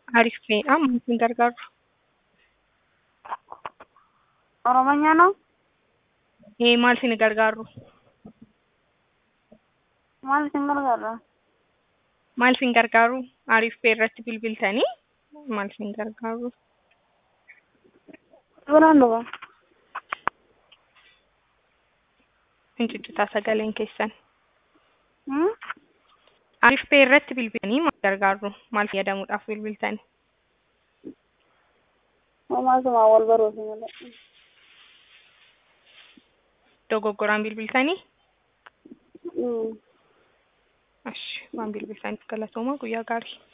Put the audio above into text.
አሪፍ በጣም እንትን gargaaru Oromonya ነው ee maal isin gargaaru maal isin gargaara? maal isin gargaaru ariif bee irratti bilbiltanii maal isin gargaaru Biraan dhufa. finciccitaa sagaleen keessan Hmm? ariif bee irratti bilbiltanii maal gargaaru maal fayyadamuudhaaf bilbiltanii Homaasuma wal baruufi malee. dogoggoraan bilbiltanii Hmm. ash waan bilbiltaniif galatooma guyyaa gaarii